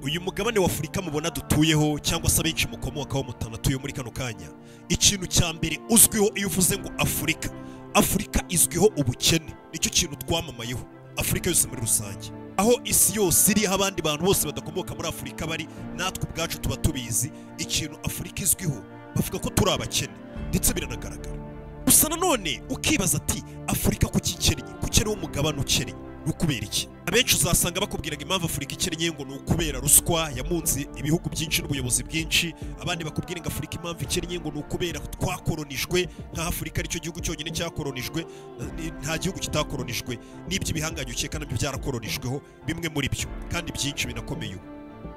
uyu mugabane wa afurika mubona dutuyeho cyangwa se abenshi mukomokaho mutanatuye muri kano kanya ikintu cya mbere uzwiho iyo uvuze ngo afurika afurika izwiho ubukene nicyo kintu twamamayeho afurika yose muri rusange aho isi yose iri aho abandi bantu bose badakomoka muri afurika bari natwe ubwacu tuba tubizi ikintu afurika izwiho bavuga ko turi abakene ndetse biranagaragara gusa nanone ukibaza ati afurika ku kikennye ku kene w'umugabane ukennye ni ukubera iki abenshi uzasanga bakubwiraga impamvu afurika ikennye ngo ni ukubera ruswa yamunze ibihugu byinshi n'ubuyobozi bwinshi abandi bakubwira ngo afurika impamvu ikennye ngo ni ukubera twakoronijwe nka afurika aricyo gihugu cyonyine cyakoronijwe ni- nta gihugu kitakoronijwe n'iby'ibihangange ukeka nabyo byarakoronijweho bimwe muri byo kandi byinshi binakomeye ubu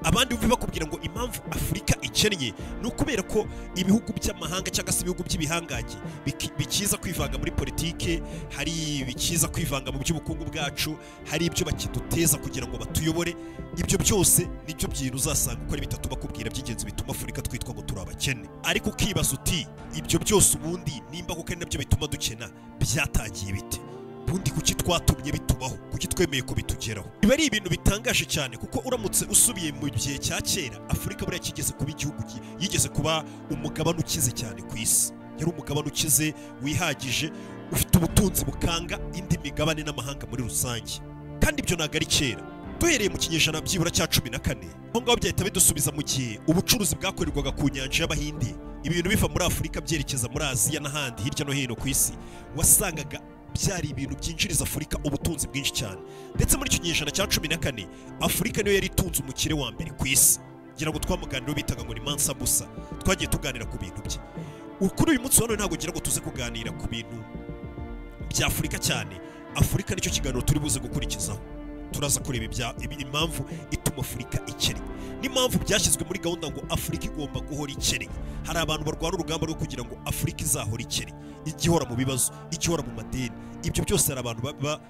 abandi bumve bakubwira ngo impamvu afurika ikennye ni ukubera ko ibihugu by'amahanga cyangwa se ibihugu by'ibihangange biki- bikiza kwivanga muri politike hari bikiza kwivanga mu by'ubukungu bwacu hari ibyo bakiduteza kugira ngo batuyobore ibyo byose nibyo bintu uzasanga uko ari bitatu bakubwira by'ingenzi bituma afurika twitwa ngo turi abakene ariko ukibaza uti ibyo byose ubundi nimba kuko ari nabyo bituma dukena byatagiye bite ubundi kuki twatumye bitubaho kuki twemeye kubitugeraho biba ari ibintu bitangaje cyane kuko uramutse usubiye mu gihe cya kera afurika buriya kigeze kuba igihugu ki- yigeze kuba umugabane ukize cyane ku isi yari umugabane ukize wihagije ufite ubutunzi bukanga indi migabane n'amahanga muri rusange kandi ibyo ntabwo ari kera duhereye mu kinyejana byibura cya cumi na kane aho ngaho byahita bidusubiza mu gihe ubucuruzi bwakorerwaga ku nyanja y'abahinde ibintu biva muri afurika byerekeza muri aziya n'ahandi hirya no hino ku isi wasangaga byari ibintu byinjiriza afurika ubutunzi bwinshi cyane ndetse muri icyo kinyejana cya cumi na kane afurika niyo yari itunze umukire wa mbere ku isi ngira ngo twamuganiraho bitaga ngo ni mansa busa twagiye tuganira ku bintu bye U- kuri uyu munsi wa none ntabwo ngira ngo tuze kuganira ku bintu bya afurika cyane afurika nicyo kiganiro turi buze gukurikizaho turaza kureba ibya- ibi- impamvu ituma afurika ikennye n'impamvu byashyizwe muri gahunda ngo afurika igomba guhora ikennye hari abantu barwana urugamba rwo kugira ngo afurika izahora ikennye igihora mu bibazo igihora mu madeni ibyo byose hari abantu baba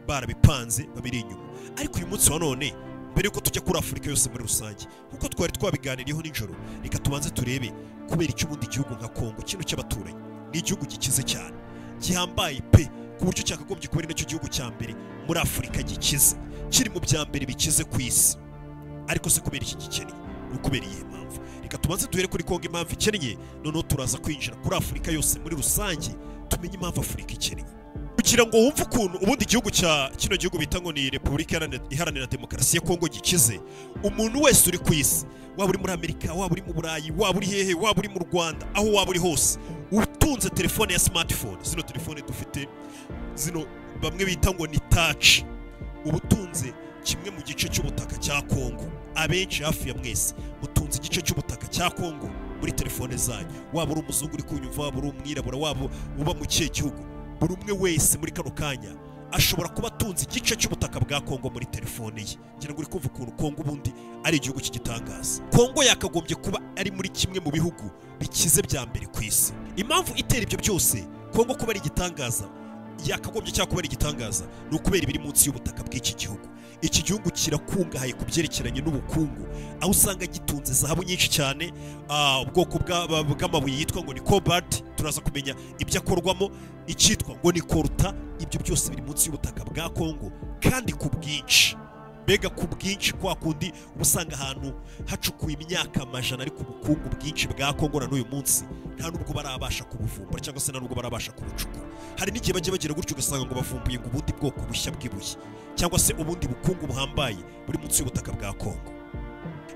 barabipanze babiri inyuma ariko uyu munsi wa none mbere yuko tujya kuri afurika yose muri rusange kuko twari twabiganiriyeho nijoro reka tubanze turebe kubera icyo ubundi gihugu nka kongo kino cy'abaturanyi ni igihugu gikize cyane gihambaye pe ku buryo cyakagombye kuba ari nacyo gihugu cya mbere muri afurika gikize kiri mu bya mbere bikize ku isi ariko se kubera iki gikennye ni ukubera iyihe mpamvu reka tubanze duhere kuri kongo impamvu ikennye noneho turaza kwinjira kuri afurika yose muri rusange tumenye impamvu afurika ikennye kugira ngo wumve ukuntu ubundi igihugu cya kino gihugu bita ngo ni repubulika Iharanira- iharanira demokarasi ya kongo gikize umuntu wese uri ku isi waba uri muri amerika waba uri mu burayi waba uri hehe waba uri mu rwanda aho waba uri hose utunze telefone ya smartphone zino telefone dufite zino bamwe bita ngo ni touch ubutunze kimwe mu gice cy'ubutaka cya Kongo abenshi hafi ya mwese mutunze igice cy'ubutaka cya Kongo muri telefone zanyu waba uri umuzungu uri kunyumva waba uri umwirabura waba uba mu kihe gihugu buri umwe wese muri kano kanya ashobora kuba atunze igice cy'ubutaka bwa Kongo muri telefone ye ngira ngo uri kumva ukuntu Kongo ubundi ari igihugu cy'igitangaza Kongo yakagombye kuba ari muri kimwe mu bihugu bikize bya mbere ku isi impamvu itera ibyo byose Kongo kuba ari igitangaza yakagombye cyangwa kubera igitangaza ni ukubera ibiri munsi y'ubutaka bw'iki gihugu iki gihugu kirakungahaye ku byerekeranye n'ubukungu aho usanga gitunze zahabu nyinshi cyane ah, ubwoko bwa- ba- bw'amabuye yitwa ngo ni cobalt turaza kumenya ibyo akorwamo icyitwa ngo ni koruta ibyo byose biri munsi y'ubutaka bwa kongo kandi ku bwinshi mbega ku bwinshi kwa kundi uba usanga ahantu hacukuwe imyaka amajana ariko ubukungu bwinshi bwa kongo na n'uyu munsi nta nubwo barabasha kubuvumbura cyangwa se nta nubwo barabasha kubucukura hari n'igihe bajya bagira gutyo ugasanga ngo bavumbuye ngo ubundi bwoko bushya bw'ibuye cyangwa se ubundi bukungu buhambaye buri munsi y'ubutaka bwa kongo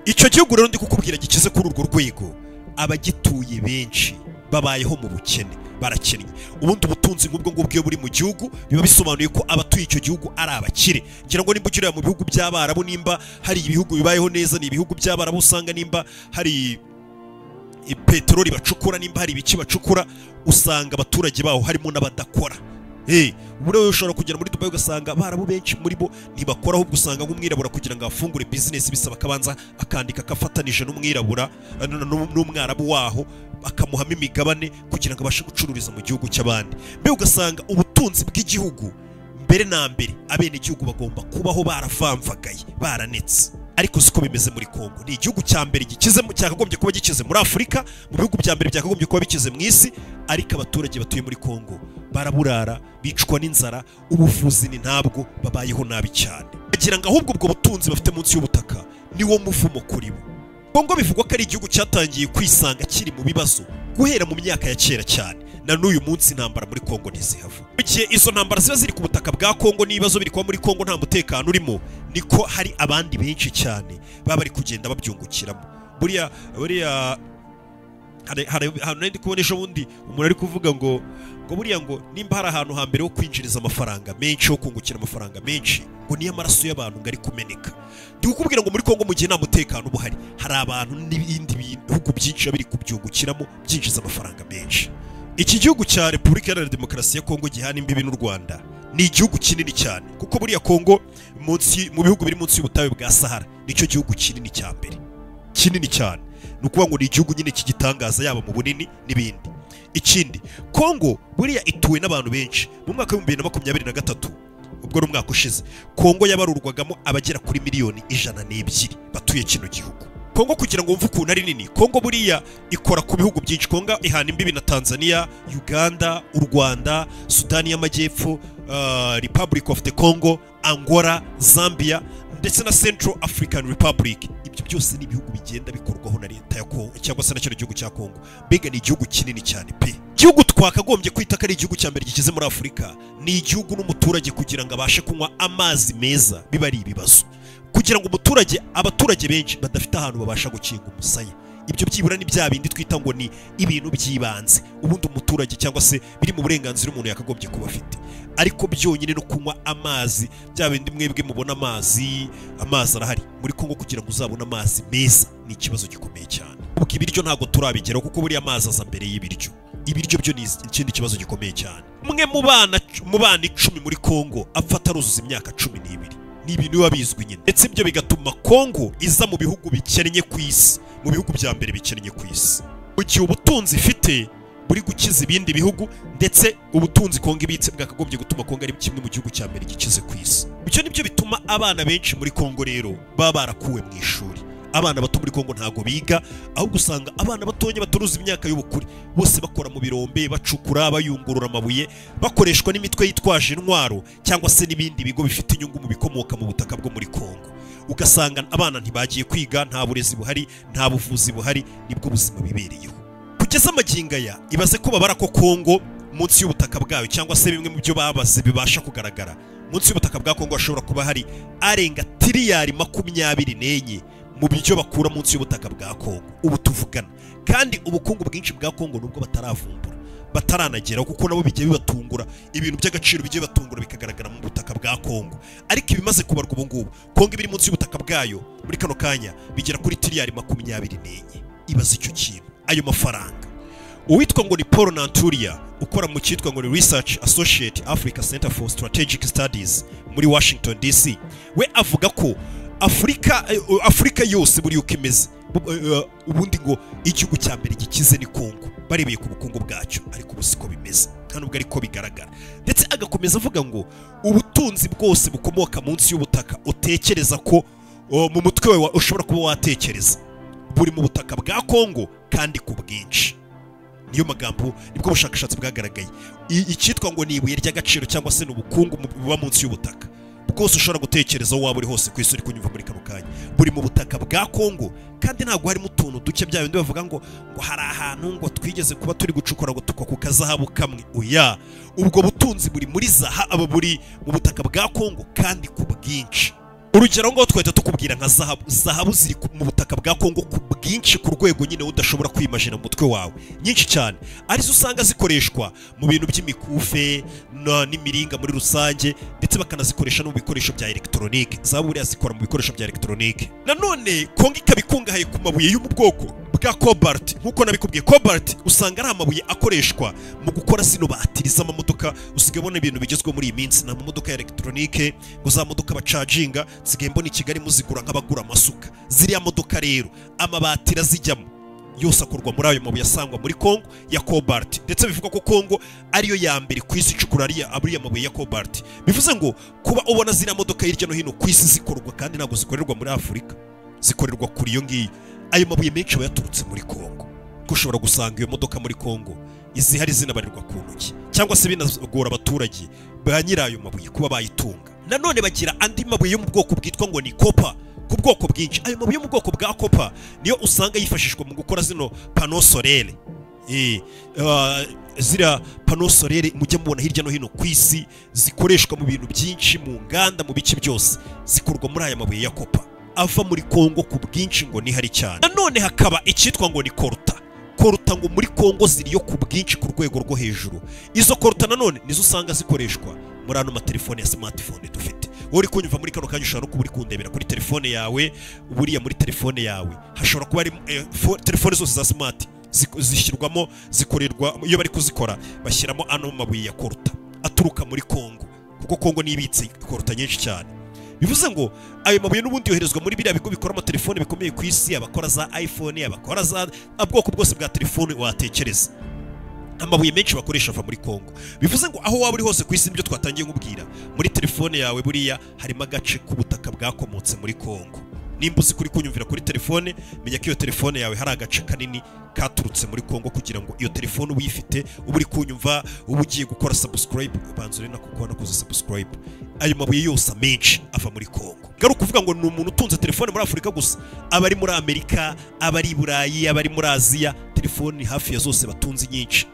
icyo gihugu rero ndi kukubwira gikize kuri urwo rwego abagituye benshi babayeho mu bukene barakennye ubundi ubutunzi nk'ubwo ngubwo iyo buri mu gihugu biba bisobanuye ko abatuye icyo gihugu ari abakire ngira ngo nimba ugirira mu bihugu by'abarabu nimba hari ibihugu bibayeho neza ni ibihugu by'abarabu usanga nimba hari peteroli bacukura nimba hari ibiki bacukura usanga abaturage baho harimo n'abadakora Eh, buriya wowe ushobora kugera muri dubai ugasanga abarabu benshi muri bo ntibakora ahubwo usanga nk'umwirabura kugira ngo afungure bizinesi bisaba akabanza akandika agafatanije n'umwirabura eh, n- n- n'umwarabu waho akamuhamo imigabane kugira ngo abashe gucururiza mu gihugu cy'abandi mbega ugasanga ubutunzi bw'igihugu mbere na mbere abenegihugu bagomba kubaho baravamvagaye baranetse ariko siko bimeze muri kongo ni igihugu cya mbere gikize mu- cyakagombye kuba gikize muri afurika mu bihugu bya mbere byakagombye kuba bikize mu isi ariko abaturage batuye muri kongo baraburara bicwa n'inzara ubuvuzi ni ntabwo babayeho nabi cyane bagira ngo ahubwo ubwo butunzi bafite munsi y'ubutaka niwo muvumo kuri bo kongo bivugwa ko ari igihugu cyatangiye kwisanga kiri mu bibazo guhera mu myaka ya kera cyane na n'uyu munsi intambara muri kongo ntizihava mu gihe izo ntambara ziba ziri ku butaka bwa kongo n'ibibazo biri kuba muri kongo nta mutekano urimo niko hari abandi benshi cyane baba bari kugenda babyungukiramo buriya buriya hari- hari ahantu nari ndi kubona ejo bundi umuntu ari kuvuga ngo ngo buriya ngo nimba hari ahantu hambere ho kwinjiriza amafaranga menshi ho kungukira amafaranga menshi ngo niyo amaraso y'abantu ngo ari kumeneka ndi kukubwira ngo muri kongo mu gihe nta mutekano uba uhari hari abantu n'ibindi bihugu byinshi biba biri kubyungukiramo byinjiza amafaranga menshi iki gihugu cya repubulika iharanira demokarasi ya kongo gihana imbibi n'u rwanda ni igihugu kinini cyane kuko buriya kongo munsi mu bihugu biri munsi y'ubutayu bwa sahara nicyo gihugu kinini cya mbere kinini cyane ni ukuvuga ngo ni igihugu nyine cy'igitangaza yaba mu bunini n'ibindi ikindi kongo buriya ituwe n'abantu benshi mu mwaka w'ibihumbi bibiri na makumyabiri na gatatu ubwo ni umwaka ushize kongo yabarurwagamo abagera kuri miliyoni ijana n'ebyiri batuye kino gihugu kongo kugira ngo wumve ukuntu ari nini kongo buriya ikora ku bihugu byinshi kongo ihana imbibi na tanzania uganda u rwanda sudani y'amajyepfo uh, republic of the congo angola zambia ndetse na central african republic ibyo byose ni ibihugu bigenda bikorwaho na leta ya kongo cyangwa se na cyo gihugu cya kongo mbega ni igihugu kinini cyane pe igihugu twakagombye kwita ko ari igihugu cya mbere gikize muri afurika ni igihugu n'umuturage kugira ngo abashe kunywa amazi meza biba ari ibibazo kugira ngo umuturage abaturage benshi badafite ahantu babasha gukinga umusaya ibyo byibura ni bya bindi twita ngo ni ibintu by'ibanze ubundi umuturage cyangwa se biri mu burenganzira umuntu yakagombye kuba afite ariko byonyine no kunywa amazi bya bindi mwebwe mubona amazi amazi arahari muri kongo kugira ngo uzabone amazi meza ni ikibazo gikomeye cyane kuko ibiryo ntabwo turabigeraho kuko buriya amazi aza mbere y'ibiryo ibiryo byo ni ikindi kibazo gikomeye cyane umwe mu bana mu bana icumi muri kongo apfa ataruzuza imyaka cumi n'ibiri ni ibintu biba bizwi nyine ndetse ibyo bigatuma kongo iza mu bihugu bikennye ku isi mu bihugu bya mbere bikennye ku isi mu gihe ubutunzi ifite buri gukiza ibindi bihugu ndetse ubutunzi kongo ibitse bwakagombye gutuma kongo ari kimwe mu gihugu cya mbere gikize ku isi ibyo ni byo bituma abana benshi muri kongo rero baba barakuwe mu ishuri abana bato muri kongo ntago biga ahubwo usanga abana batonya baturuza imyaka y'ubukure bose bakora mu birombe bacukura bayungurura amabuye bakoreshwa n'imitwe yitwaje intwaro cyangwa se n'ibindi bigo bifite inyungu mu bikomoka mu butaka bwo muri kongo ugasanga abana ntibagiye kwiga nta burezi buhari nta buvuzi buhari nibwo buzima bibereyeho kugeza amagingo aya ibaze ko babara ko kongo munsi y'ubutaka bwayo cyangwa se bimwe mu byo babaze bibasha kugaragara munsi y'ubutaka bwa kongo hashobora kuba hari arenga tiriyari makumyabiri n'enye mu byo bakura munsi y'ubutaka bwa kongo ubu tuvugana kandi ubukungu bwinshi bwa kongo nubwo bataravumbura bataranageraho kuko nabo bijya bibatungura ibintu by'agaciro bijya bibatungura bikagaragara mu butaka bwa kongo ariko ibimaze kubarwa ubu ngubu kongo ibiri munsi y'ubutaka bwayo muri kano kanya bigera kuri tiriyari makumyabiri n'enye ibaze icyo kintu ayo mafaranga uwitwa ngo ni paul nanturia ukora mu cyitwa ngo ni research associate africa center for strategic studies muri washington dc we avuga ko afurika eh, eh, afurika yose buriya uko imeze bu- eh, eh, ubundi ngo igihugu cya mbere gikize ni kongo barebeye ku bukungu bwacyo ariko ubu siko bimeze nta nubwo ariko bigaragara ndetse agakomeza avuga ngo ubutunzi bwose bukomoka munsi y'ubutaka utekereza ko oh, mu mutwe wawe wa- ushobora kuba watekereza buri mu butaka bwa kongo kandi ku bwinshi niyo magambo nibwo bushakashatsi bwagaragaye I- icyitwa ngo ni ibuye ry'agaciro cyangwa se ni ubukungu mu- buba munsi y'ubutaka bwose ushobora gutekereza aho waba uri hose ku isi uri kunyumva muri kano kanya buri mu butaka bwa kongo kandi ntabwo harimo utuntu duke bya bindi bavuga ngo ngo hari ahantu ngo twigeze kuba turi gucukura ngo tukwa ku kazahabu kamwe oya ubwo butunzi buri muri zaha aba buri mu butaka bwa kongo kandi ku bwinshi urugero ngaho twahita tukubwira nka zahabu zahabu ziri ku- mu butaka bwa kongo ku bwinshi ku rwego nyine udashobora kwimajina mu mutwe wawe nyinshi cyane arizo usanga zikoreshwa mu bintu by'imikufe na- n'imiringa muri rusange ndetse bakanazikoresha no mu bikoresho bya elegitoronike zahabu buriya zikora mu bikoresho bya elegitoronike nanone kongo ikaba ikungahaye ku mabuye yo mu bwoko bwa cobalt nk'uko nabikubwiye cobalt usanga ari amabuye akoreshwa mu gukora zino batiri z'amamodoka usigaye ubona ibintu bigezweho muri iyi minsi ni amamodoka ya elegitoronike ngo za modoka bacaginga nsigaye mbona i kigali muzigura nk'abagura amasuka ziriya modoka rero amabati arazijyamo yose akorwa muri ayo mabuye asangwa muri kongo ya cobalt ndetse bivugwa ko kongo ariyo ya mbere ku isi icukura ariya ariya mabuye ya cobalt bivuze ngo kuba ubona ziriya modoka hirya no hino ku isi zikorwa kandi ntabwo zikorerwa muri afurika zikorerwa kuri iyo ngiyo ayo mabuye menshi aba yaturutse muri kongo kuko ushobora gusanga iyo modoka muri kongo izihari zinabarirwa ku ntoki cyangwa se binagora abaturage ba nyirayo mabuye kuba bayitunga nanone bagira andi mabuye yo mu bwoko bwitwa ngo ni kopa ku bwoko bwinshi ayo mabuye yo mu bwoko bwa kopa niyo usanga yifashishwa mu gukora zino pano sorere Eh, ah, ziriya pano sorere mujya mubona hirya no hino ku isi zikoreshwa mu bintu byinshi mu nganda mu bice byose zikorwa muri aya mabuye ya kopa ava muri kongo ku bwinshi ngo nihari cyane nanone hakaba icyitwa ngo ni koruta koruta ngo muri kongo ziriyo ku bwinshi ku rwego rwo hejuru izo koruta nanone nizo usanga zikoreshwa muri ano matelefone ya smartphone dufite wowe uri kunyumva muri kano kanya ushobora no kuba uri kundebera kuri telefone yawe buriya muri telefone yawe hashobora kuba hari telefone zose za smart zik- zishyirwamo zikorerwa iyo bari kuzikora bashyiramo ano mabuye ya koruta aturuka muri kongo kuko kongo nibitse koruta nyinshi cyane bivuze ngo ayo mabuye n'ubundi yoherezwa muri biriya bigo bikora amatelefone bikomeye ku isi abakora za iphone abakora za ubwoko bwose bwa telefone watekereza amabuye menshi bakoresha ava muri Kongo bivuze ngo aho waba uri hose ku isi nibyo twatangiye nkubwira muri telefone yawe buriya harimo agace k'ubutaka bwakomotse muri Kongo nimba uzi kuri kunyumvira kuri telefone menya ko iyo telefone yawe hari agace kanini katurutse muri Kongo kugira ngo iyo telefone uyifite uba uri kunyumva uba ugiye gukora subscribe ubanza uri nako kubona kuza subscribe ayo mabuye yose amenshi ava muri Kongo ngaruka kuvuga ngo ni umuntu utunze telefone muri Afurika gusa abari muri Amerika abari i Burayi abari muri Aziya telefone hafi ya zose batunze nyinshi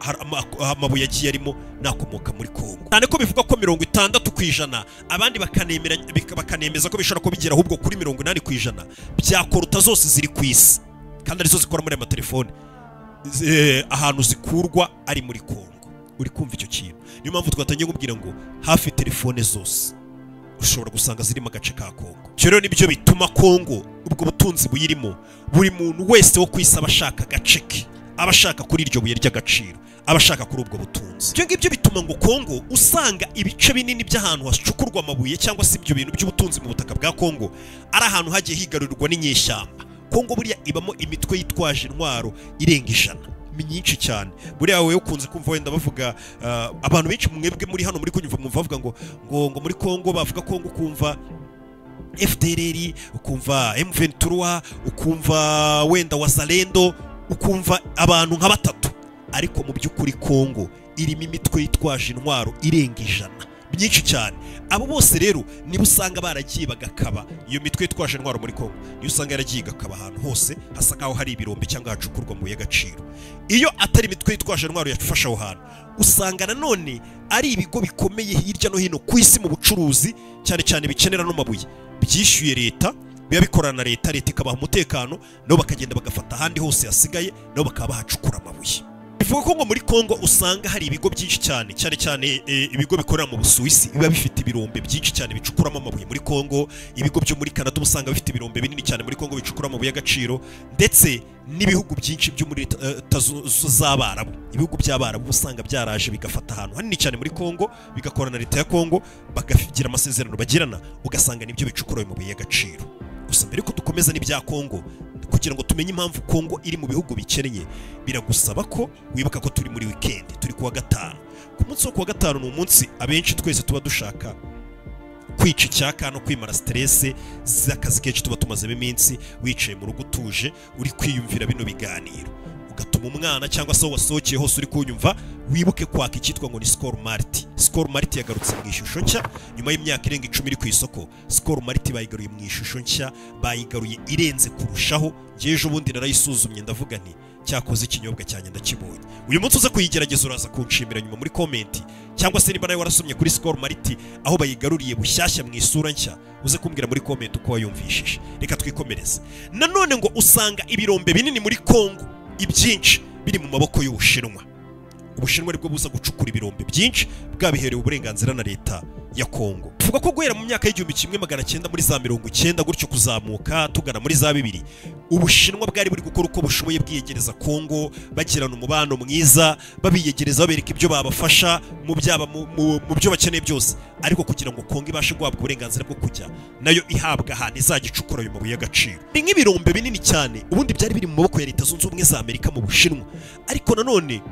hari ama- amabuye agiye arimo nakomoka muri kongo cyane ko bivuga ko mirongo itandatu ku ijana abandi bakanemera- bika- bakanemeza ko bishobora kubigera ahubwo kuri mirongo inani ku ijana bya koruta zose ziri ku isi kandi arizo zikora muri aya matelefone Z- eh, ahantu zikurwa ari muri kongo uri kumva icyo kintu niyo mpamvu twatangiye kubwira ngo hafi telefone zose ushobora gusanga zirimo agace ka kongo ibyo rero nibyo bituma kongo ubwo butunzi buyirimo buri muntu wese wo ku isi aba ashaka agace ke aba ashaka kuri iryo buye ry'agaciro aba ashaka kuri ubwo butunzi ibyo ngibyo bituma ngo kongo usanga ibice binini by'ahantu hacukurwa amabuye cyangwa se ibyo bintu by'ubutunzi mu butaka bwa kongo ari ahantu hagiye higarurirwa n'inyeshyamba kongo buriya ibamo imitwe yitwaje intwaro irenga ijana myinshi cyane buriya wowe ukunze kumva wenda bavuga ah, abantu benshi mwebwe muri hano muri kunyumva mwumva bavuga ngo ngo ngo muri kongo bavuga kongo ukumva FDLR ukumva M23 ukumva wenda wazalendo ukumva abantu nka batatu ariko mu by'ukuri Kongo irimo imitwe yitwaje intwaro irenga ijana byinshi cyane abo bose rero niba usanga baragiye bagakaba iyo mitwe yitwaje intwaro muri Kongo niyo usanga yaragiye igakaba ahantu hose hasa nkaho hari ibirombe cyangwa hacukurwa mu y'agaciro iyo atari imitwe yitwaje intwaro yafashe aho hantu usanga nanone ari ibigo bikomeye hirya no hino ku isi mu bucuruzi cyane cyane bikenera no mabuye byishyuye leta biba bikorana na leta leta ikabaha umutekano nabo bakagenda bagafata ahandi hose hasigaye nabo bakaba bahacukura amabuye bivuga ko ngo muri kongo usanga hari ibigo byinshi cyane cyane cyane e, ibigo bikorera mu busuwisi biba bifite ibirombe byinshi cyane bicukuramo amabuye muri kongo ibigo byo muri canada uba usanga bifite ibirombe binini cyane muri kongo bicukura amabuye y'agaciro ndetse n'ibihugu byinshi byo muri leta eh, leta zu- zu- z'abarabu ibihugu by'abarabu uba usanga byaraje bigafata ahantu hanini cyane muri kongo bigakorana na leta ya kongo bakagira amasezerano bagirana ugasanga nibyo bicukura ayo mabuye y'agaciro gusa mbere ko dukomeza n'ibya kongo kugira ngo tumenye impamvu kongo iri mu bihugu bikennye biragusaba ko wibuka ko turi muri wikendi turi kuwa gatanu ku munsi wo kuwa gatanu ni umunsi abenshi twese tuba dushaka kwica icyaka no kwimara siterese z'akazi kenshi tuba tumazemo iminsi wicaye mu rugo utuje uri kwiyumvira bino biganiro ugatuma umwana cyangwa se aho wasohokeye hose uri kunyumva wibuke kwaka icyitwa ngo ni sikoro mariti sikoro mariti yagarutse mu ishusho nshya nyuma y'imyaka irenga icumi iri ku isoko sikoro mariti bayigaruye mu ishusho nshya bayigaruye irenze kurushaho njyewe ejo bundi narayisuzumye ndavuga nti cyakoze ikinyobwa cyanjye ndakibonye uyu munsi uza kuyigerageza uraza kunshimira nyuma muri komenti cyangwa se niba nawe warasomye kuri sikoro mariti aho bayigaruriye bushyashya mu isura nshya uze kumbwira muri komenti uko wayumvishije reka twikomereze nanone ngo usanga ibirombe binini muri kongo ibyinshi biri mu maboko y'ubushinwa ubushinwa nibwo buza gucukura ibirombe byinshi bwabiherewe uburenganzira na leta ya kongo tuvuga ko guhera mu myaka y'igihumbi kimwe magana cyenda muri za mirongo icyenda gutyo kuzamuka tugana muri za bibiri ubushinwa bwari buri gukora uko bushoboye bwiyegereza kongo bagirana umubano mwiza babiyegereza babereka ibyo babafasha mu byaba mu- mu- mu byo bakeneye byose ariko kugira ngo kongo ibashe guhabwa uburenganzira bwo kujya nayo ihabwa ahantu izajya icukura ayo mabuye y'agaciro ni nk'ibirombe binini cyane ubundi byari biri mu maboko ya leta zunze ubumwe za amerika mu bushinwa ariko nanone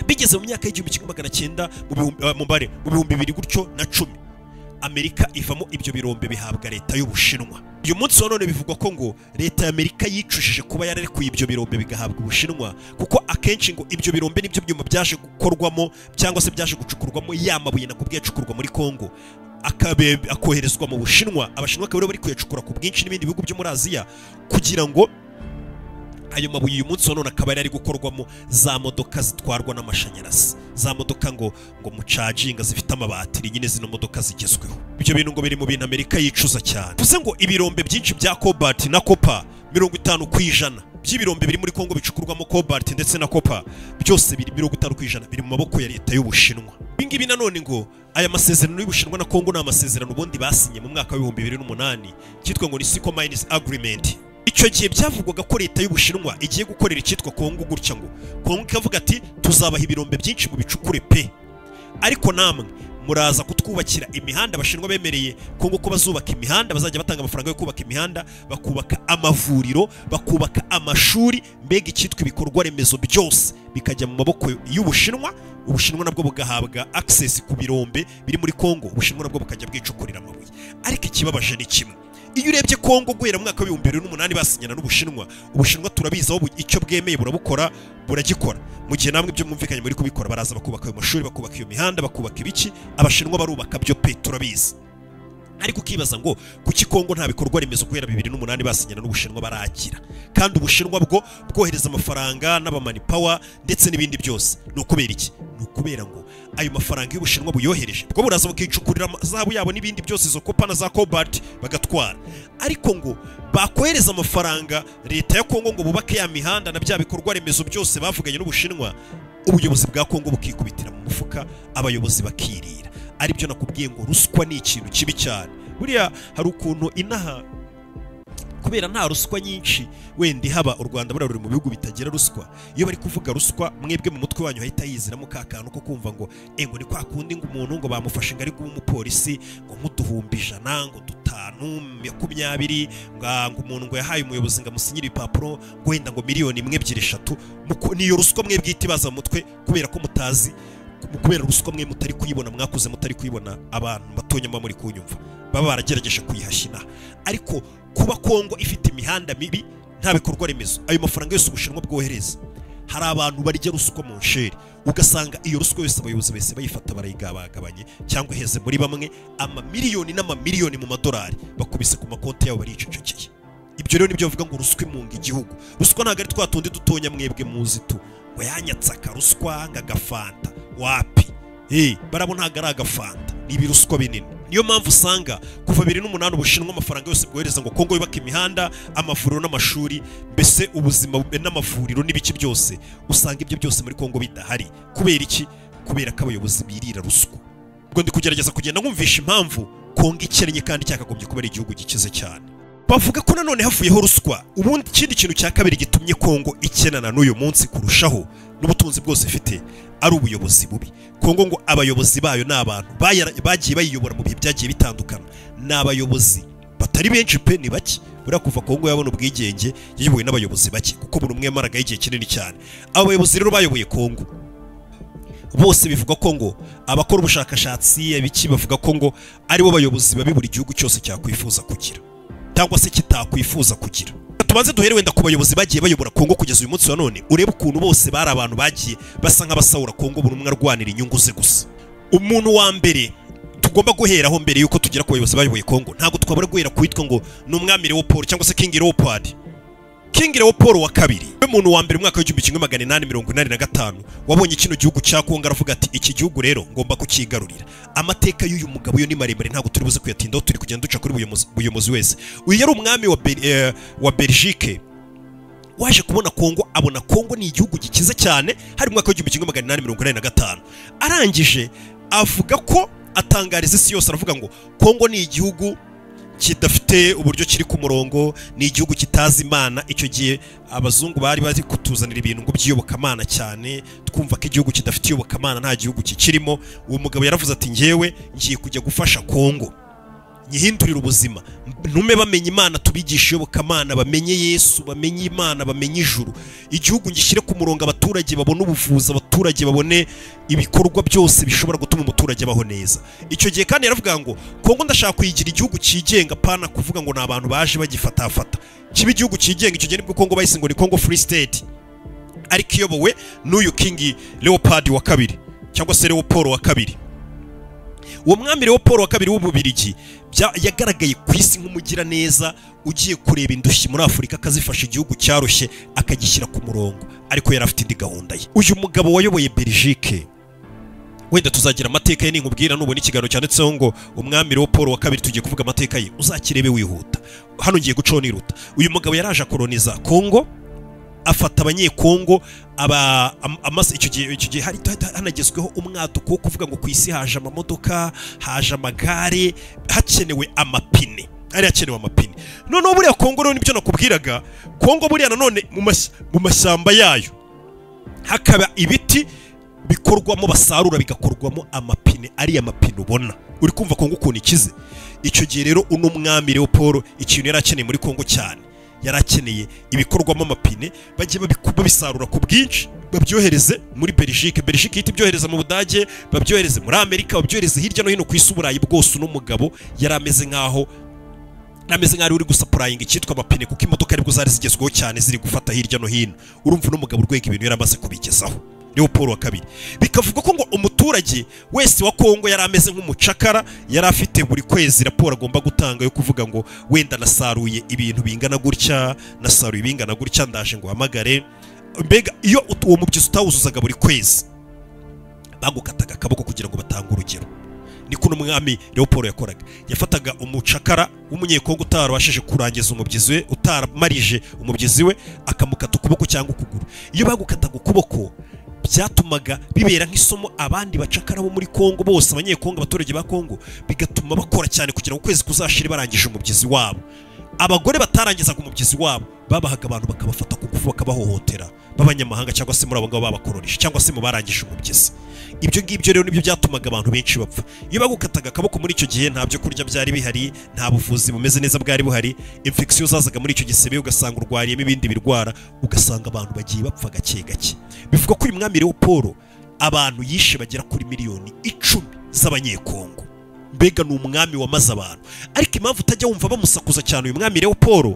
bigeze mu myaka y'igihumbi kimwe magana cyenda mu bihumbi- eh, mu bare mu bihumbi bibiri gutyo na cumi amerika ivamo ibyo birombe bihabwa leta y'ubushinwa uyu munsi wa none bivugwa ko ngo leta y'amerika yicujije kuba yararekuye ibyo birombe bigahabwa ubushinwa kuko akenshi ngo ibyo birombe n'ibyo byuma byaje gukorwamo cyangwa se byaje gucukurwamo ya mabuye na kubwe yacukurwa muri kongo akabe- akoherezwa mu bushinwa abashinwa akaba aribo bari kuyacukura ku bwinshi n'ibindi bihugu byo muri aziya kugira ngo ayo mabuye uyu munsi wa none akaba yari ari gukorwamo za modoka zitwarwa n'amashanyarazi za modoka ngo ngo mucaginga zifite amabatiri nyine zino modoka zigezweho ibyo bintu ngo biri mu bintu amerika yicuza cyane bivuze ngo ibirombe byinshi bya cobalt na kopa mirongo itanu ku ijana by'ibirombe biri muri kongo bicukurwamo cobalt ndetse na kopa byose biri mirongo itanu ku ijana biri mu maboko ya leta y'ubushinwa ibingibi nanone ngo aya masezerano y'ubushinwa na kongo ni amasezerano ubundi basinye mu mwaka w'ibihumbi bibiri n'umunani cyitwa ngo ni sico mines agreement icyo gihe byavugwaga ko leta y'ubushinwa igiye gukorera icyitwa kongo gutya ngo kongo ikavuga ati tuzabaha ibirombe byinshi mu bicukure pe ariko namwe muraza kutwubakira imihanda abashinwa bemereye kongo ko bazubaka imihanda bazajya batanga amafaranga yo kubaka imihanda bakubaka amavuriro bakubaka amashuri mbega icyitwa ibikorwa remezo byose bikajya mu maboko y'ubushinwa ubushinwa nabwo bugahabwa access ku birombe biri muri kongo ubushinwa nabwo bukajya bwicukurira amabuye ariko ikibabaje ni kimwe iyo urebye kongo guhera mu mwaka w'ibihumbi bibiri n'umunani basinyana n'ubushinwa ubushinwa turabizi aho bu- icyo bwemeye burabukora buragikora mu gihe namwe ibyo mwumvikanye muri kubikora baraza bakubaka ayo mashuri bakubaka iyo mihanda bakubaka ibiki abashinwa barubaka byo pe turabizi ariko ukibaza ngo kuki kongo nta bikorwa remezo guhera bibiri n'umunani basinyana n'ubushinwa baragira kandi ubushinwa bwo bwohereza amafaranga n'abamanipawa ndetse n'ibindi byose ni ukubera iki ni ukubera ngo ayo mafaranga y'ubushinwa buyohereje bwo buraza bukicukurira ama- zahabu yabo n'ibindi byose izo kopa na za cobalt bagatwara ariko ngo bakohereza amafaranga leta ya kongo ngo bubake ya mihanda na bya bikorwa remezo byose bavuganye n'ubushinwa ubuyobozi bwa kongo bukikubitira mu mufuka abayobozi bakirira aribyo nakubwiye ngo ruswa ni ikintu kibi cyane buriya hari ukuntu inaha kubera nta ruswa nyinshi wenda ihaba u rwanda buriya ruri mu bihugu bitagira ruswa iyo bari kuvuga ruswa mwebwe mu mutwe wanyu hahita yiziramo ka kantu ko kumva ngo "Eh, ngo ni kwa kundi ngo umuntu ngo bamufashe ngo ari kuba umupolisi ngo muduhumbi ijana ngo dutanu makumyabiri ngo ah, ngo umuntu ngo yahaye umuyobozi ngo amusinyire ibipapuro ngo wenda ngo miliyoni imwe ebyiri eshatu Muku- niyo ruswa mwebwe ihita ibaza mu mutwe kubera ko mutazi kubera ruswa mwe mutari kuyibona mwakuze mutari kuyibona abantu batonya muba muri kunyumva baba baragerageje kuyihashya inaha ariko kuba kongo ifite imihanda mibi nta bikorwa remezo ayo mafaranga yose ubushinwa bwohereza hari abantu barya ruswa mu nsheri ugasanga iyo ruswa yose abayobozi bahise bayifata barayigabagabanye cyangwa iheze muri bamwe amamiliyoni n'amamiliyoni mu madolari bakubise ku makonti yabo baricecekeye ibyo rero nibyo bavuga ngo ruswa imunga igihugu ruswa ntabwo ari twa tundi dutonya mwebwe muzi tu ngo yanyatse akaruswa nk'agafanta wapi Eh, barabona ntabwo ari agafanta ni ibiruswa binini niyo mpamvu usanga kuva bibiri n'umunani ubushinwa amafaranga yose bwohereza ngo kongo yubake imihanda amavuriro n'amashuri mbese ubuzima n'amavuriro n'ibice byose usanga ibyo byose muri kongo bidahari kubera iki kubera ko abayobozi birira ruswa ubwo ndi kugerageza kugenda nkumvisha impamvu kongo ikennye kandi cyakagombye kuba ari igihugu gikize cyane bavuga ko nanone havuyeho ruswa ubundi ikindi kintu cya kabiri gitumye kongo ikenana n'uyu munsi kurushaho n'ubutunzi bwose ifite ari ubuyobozi bubi kongo ngo abayobozi bayo ni abantu bayara- bagiye bayiyobora mu bihe byagiye bitandukana ni abayobozi batari benshi pe ni bake buriya kuva kongo yabona ubwigenge yayobowe n'abayobozi bake kuko buri umwe yamaragaho igihe kinini cyane abo bayobozi rero bayoboye kongo bose bivuga ko ngo abakora ubushakashatsi abiki bavuga ko ngo aribo bayobozi babi buri gihugu cyose cyakwifuza kugira cyangwa se kitakwifuza kugira tubanze duhere wenda ku bayobozi bagiye bayobora kongo kugeza uyu munsi wa none urebe ukuntu bose bari abantu bagiye basa nk'abasahura kongo buri umwe arwanira inyungu ze gusa umuntu wa mbere tugomba guheraho mbere yuko tugera ku bayobozi bayoboye kongo ntabwo twabura guhera ku witwa ngo ni umwami leopold cyangwa se king leopold King Leopold wa kabiri we muntu wa mbere mu mwaka w'igihumbi kimwe magana inani mirongo inani na gatanu wabonye kino gihugu cya Kongo aravuga ati iki gihugu rero ngomba kukigarurira amateka y'uyu mugabo yo ni maremare ntabwo turi buze kuyatindaho turi kugenda duca kuri buri muyobozi- buyobozi wese uyu yari umwami wa, Bel, eh, wa Belgique waje kubona kongo abona kongo ni igihugu gikize cyane hari mu mwaka w'igihumbi kimwe magana inani mirongo inani na gatanu arangije avuga ko atangariza isi yose aravuga ngo kongo ni igihugu kidafite uburyo kiri ku murongo ni igihugu kitazi imana icyo gihe abazungu bari bari kutuzanira ibintu ngo by'iyobokamana cyane twumva ko igihugu kidafite iyobokamana nta gihugu kikirimo uwo mugabo yaravuze ati ngewe ngiye kujya gufasha kongo nyihindurire ubuzima ntume bamenya imana tubigishe iyobokamana bamenye yesu bamenye imana bamenye ijuru igihugu ngishyire ku murongo abaturage babone ubuvuzi abaturage babone ibikorwa byose bishobora gutuma umuturage abaho neza icyo gihe kandi yaravuga ngo kongo ndashaka kuyigira igihugu cyigenga pana kuvuga ngo ni abantu baje bagifatafata kiba igihugu cyigenga icyo gihe nibwo kongo bahise ngo ni kongo free state ariko iyobowe n'uyu kingi leopold wa kabiri cyangwa se leopold wa kabiri uwo mwami rero paul wa kabiri w'ububirigi bya- yagaragaye ku isi nk'umugiraneza ugiye kureba indushyi muri afurika akazifasha igihugu cyarushye akagishyira ku murongo ariko yari afite indi gahunda ye uyu mugabo wayoboye belgique wenda tuzagira amateka ye ninkubwira nubona ikiganiro cyanditseho ngo umwami rero paul wa kabiri tugiye kuvuga amateka ye uzakirebe wihuta hano ngiye gucaho niruta uyu mugabo yari aje akoroniza kongo afata abanyekongo aba am- amaze icyo gihe icyo gihe hari hari- hanagezweho umwaduko wo kuvuga ngo ku isi haje amamodoka haje amagare hakenewe amapine hari hakenewe amapine noneho buriya kongo rero nibyo nakubwiraga kongo buriya nanone mu mas- mu mashyamba yayo hakaba ibiti bikorwamo basarura bigakorwamo amapine ariya mapine ubona uri kumva kongo ukuntu ikize icyo gihe rero uno mwami rero paul ikintu yari akeneye muri kongo cyane yari akeneye ibikorwamo amapine bajye babiku- babisarura ku bwinshi babyohereze muri belgique belgique ihita ibyohereza mu budage babyohereze muri amerika babyohereze hirya no hino ku isi uburayi bwose uno mugabo yari ameze nk'aho ameze nk'aho ari we uri gusapurayinga icyitwa amapine kuko imodoka aribwo zari zigezweho cyane ziri gufata hirya no hino urumva uno mugabo urwego ibintu yari amaze kubigezaho niwo paul wa kabiri bikavuga ko ngo umuturage wese wa kongo yari ameze nk'umucakara yari afite buri kwezi raporo agomba gutanga yo kuvuga ngo wenda nasaruye ibintu bingana gutya nasaruye ibingana gutya ndaje ngo uhamagare mbega iyo ut- uwo mubyizi utawuzuzaga buri kwezi bagukataga akaboko kugira ngo batange urugero niko n'umwami leopold yakoraga yafataga umucakara w'umunyekongo utarabashije kurangiza umubyizi we utaramarije umubyizi we akamukata ukuboko cyangwa ukuguru iyo bagukataga ukuboko byatumaga bibera nk'isomo abandi bacakara bo muri kongo bose abanyekongo abaturage ba kongo bigatuma bakora cyane kugira ngo ukwezi kuzashire barangije umubyizi wabo abagore batarangizaga umubyizi wabo babahaga abantu bakabafata ku ngufu bakabahohotera b'abanyamahanga cyangwa se muri abo ngabo babakororesha cyangwa se mu barangije umubyizi ibyo ngibyo rero nibyo byatumaga abantu benshi bapfa iyo bagukataga akaboko muri icyo gihe nta byo kurya byari bihari nta buvuzi bumeze neza bwari buhari infection zazaga muri icyo gisebe ugasanga urwariyemo ibindi birwara ugasanga abantu bagiye bapfa gake gake bivuga ko uyu mwami rero paul abantu yishe bagera kuri miliyoni icumi z'abanyekongo mbega ni umwami wamaze abantu ariko impamvu utajya wumva bamusakuza cyane uyu mwami rero paul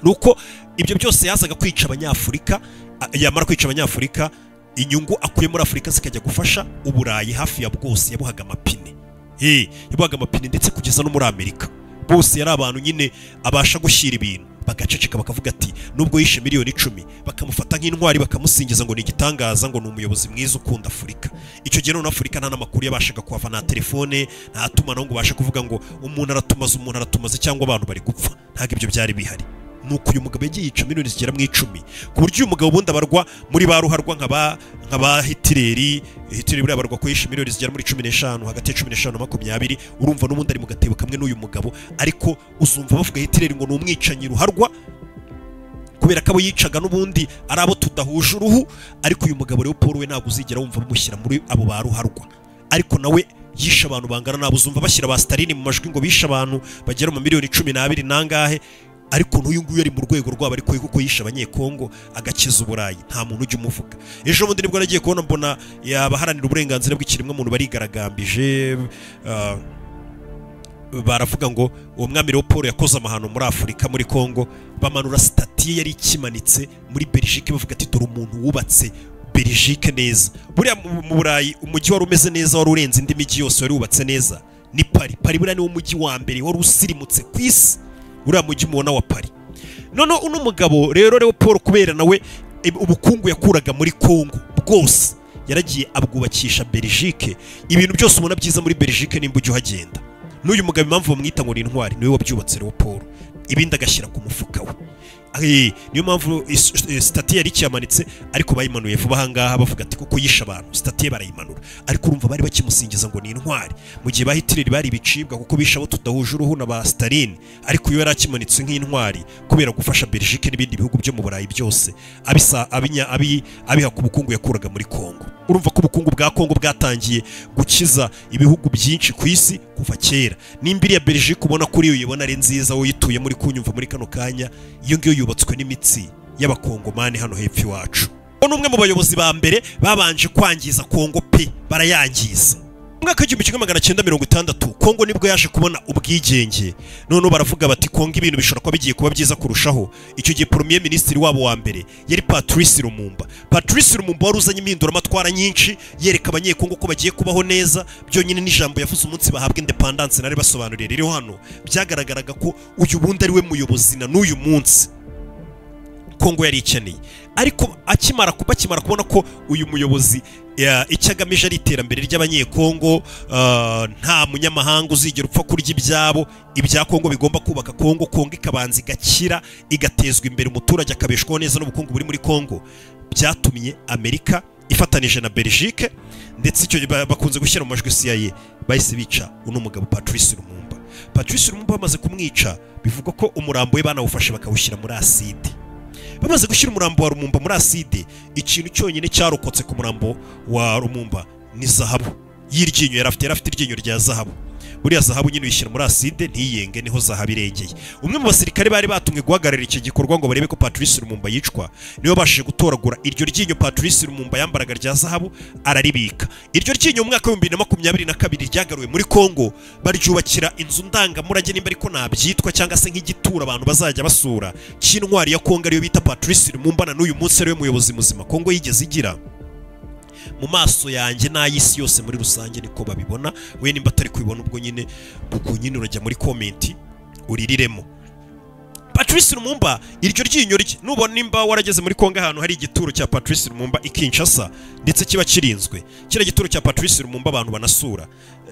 ni uko ibyo byose yazaga kwica abanyafurika a- yamara kwica abanyafurika inyungu akuye muri afurika zikajya gufasha uburayi hafi ya bwose yabuhaga amapine Eh, yabuhaga amapine ndetse kugeza no muri amerika bose yari abantu nyine abasha gushyira ibintu bagaceceka bakavuga ati nubwo yishe miliyoni icumi bakamufata nk'intwari bakamusingiza ngo ni igitangaza ngo ni umuyobozi mwiza ukunda afurika icyo gihe none afurika nta n'amakuru yabashaga kuhava nta telefone nta tumanaho ngo ubashe kuvuga ngo umuntu aratumaza umuntu aratumaza cyangwa abantu bari gupfa ntabwo ibyo byari bihari nuko uyu mugabo yagiye yica miliyoni zigera mu icumi ku buryo uyu mugabo ubundi abarwa muri ba ruharwa nka ba nka ba hitireri hitireri buriya abarwa ko yishe miliyoni zigera muri cumi n'eshanu hagati ya cumi n'eshanu na makumyabiri urumva n'ubundi ari mu gatebo kamwe n'uyu mugabo ariko uzumva bavuga hitireri ngo ni umwicanyi ruharwa kubera ko abo yicaga n'ubundi ari abo tudahuje uruhu ariko uyu mugabo rero paul we ntabwo uzigera wumva bamushyira muri abo ba ruharwa ariko nawe yishe abantu bangana ntabwo uzumva bashyira ba staline mu majwi ngo bishe abantu bagera mu miliyoni cumi n'abiri nangahe ariko n'uyu nguyu ari mu rwego rwabo ariko kuko yishe abanyekongo agakiza uburayi nta muntu ujya umuvuga ejo bundi nibwo nagiye kubona mbona abaharanira uburenganzira bw'ikiremwamuntu barigaragambije ah, baravuga ngo uwo mwami rero paul yakoze amahano muri afurika muri congo bamanura sitati ye yari ikimanitse muri belgique bavuga ati dore umuntu wubatse belgique neza buriya mu mu burayi umujyi wari umeze neza wari urenze indi mijyi yose wari wubatse neza ni pari pari buriya niwo mujyi wa mbere wari usirimutse ku isi uriya mujyi mubona wa pari noneho uno mugabo rero rero paul kubera nawe ib- ubukungu yakuraga muri congo bwose yaragiye abwubakisha belgique ibintu byose ubona byiza muri belgique nimba ujya uhagenda n'uyu mugabo impamvu bamwita ngo ni intwari niwe wabyubatse rero paul ibindi agashyira ku mufuka we Eh, niyo mpamvu is- eh, sitati yari ikiyamanitse ariko bayimanuye vuba ahangaha bavuga ati kuko yishe abantu sitati ye barayimanura ariko urumva bari bakimusingiza ngo ni intwari mu gihe ba hitireri bari ibicibwa kuko bishe abo tudahuje uruhu na ba stalin ariko iyo yari akimanitse nk'intwari kubera gufasha belgique n'ibindi bihugu byo mu burayi byose abisa abinya abi abiha ku bukungu yakuraga muri congo urumva ko ubukungu bwa congo bwatangiye gukiza ibihugu byinshi ku isi kuva kera nimba iriya belgique ubona kuri iyo uyibona ari nziza wowe uyituye muri kunyumva muri kano kanya iyo ngiyo yubatswe n'imitsi y'abakongomani hano hepfo iwacu uwo ni umwe mu bayobozi ba mbere babanje kwangiza congo pe barayangiza mwaka w'igihumbi kimwe magana cyenda mirongo itandatu kongo nibwo yaje kubona ubwigenge noneho baravuga bati kongo ibintu bishobora kuba bigiye kuba byiza kurushaho icyo gihe premier minisitiri wabo wa mbere yari patrice lumumba patrice lumumba wari uzanye impinduramatwara nyinshi yereka abanyekongo ko bagiye kubaho neza byonyine n'ijambo yavuze umunsi bahabwa independance nari basobanuriye rero hano byagaragaraga ko uyu bundi ari we muyobozi na n'uyu munsi kongo yari ikeneye ariko akimara ku- bakimara kubona ko uyu muyobozi ya- icyo agamije ari iterambere ry'abanyekongo ah, nta munyamahanga uzigera upfa kurya ibyabo ibya kongo bigomba kubaka kongo kongo ikabanza igakira igatezwa imbere umuturage akabeshwaho neza n'ubukungu buri muri kongo byatumye amerika ifatanije na belgique ndetse icyo ba- bakunze gushyira mu majwi CIA bahise bica uno mugabo Patrice Lumumba Patrice Lumumba bamaze kumwica bivugwa ko umurambo we banawufashe bakawushyira muri acide bamaze gushyira umurambo wa Lumumba muri acide ikintu cyonyine cyarokotse ku murambo wa Lumumba ni zahabu y'iryinyo yari afite yari afite iryinyo rya zahabu buriya zahabu nyine uyishyira muri acide ntiyenge niho zahabu irengeye umwe mu basirikare bari batumwe guhagararira iki gikorwa ngo barebe ko Patrice Lumumba yicwa niwe babashije gutoragura iryo ryinyo Patrice Lumumba yambaraga rya zahabu araribika iryo ryinyo mu mwaka w'ibihumbi bibiri na makumyabiri na kabiri ryagaruwe muri Kongo baryubakira inzu ndangamurage nimba ariko nabyitwa cyangwa se nk'igitura abantu bazajya basura cy'intwari ya Kongo ariyo bita Patrice Lumumba na n'uyu munsi ariwe muyobozi muzima Kongo yigeze igira mu maso yanjye n'ay'isi yose muri rusange niko babibona we nimba atari kubibona ubwo nyine ubwo nyine urajya muri komenti uririremo Patrice Lumumba iryo ryinyo rye nubona nimba warageze muri Kongo ahantu hari igituro cya Patrice Lumumba i Kinshasa ndetse kiba kirinzwe kiriya gituro cya Patrice Lumumba abantu banasura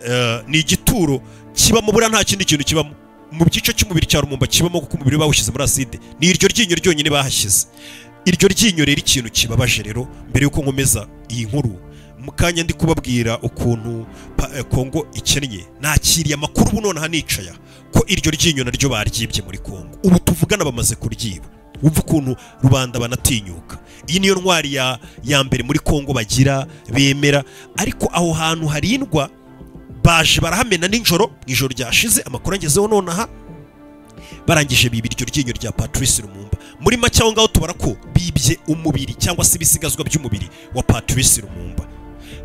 Eh, ni igituro kibamo buriya nta kindi kintu kibamo mu gice cy'umubiri cya Lumumba kibamo kuko umubiri we bawushyize muri acide ni iryo ryinyo ryonyine bahashyize iryo ryinyo rero ikintu kibabaje rero mbere y'uko nkomeza iyi nkuru mu kanya ndi kubabwira ukuntu pa- eh, Kongo ikennye nakiriye amakuru ubu nonaha nicaya ko iryo ryinyo naryo baryibye muri Kongo ubu tuvugana bamaze kuryiba wumva ukuntu rubanda banatinyuka iyi niyo ntwari ya, ya mbere muri Kongo bagira bemera ariko aho hantu harindwa baje barahamena nijoro mu ijoro ryashize amakuru angezeho nonaha barangije biba iryo ryinyo rya Patrice Lumumba muri make aho ngaho tubara ko bibye umubiri cyangwa se ibisigazwa by'umubiri wa Patrice Lumumba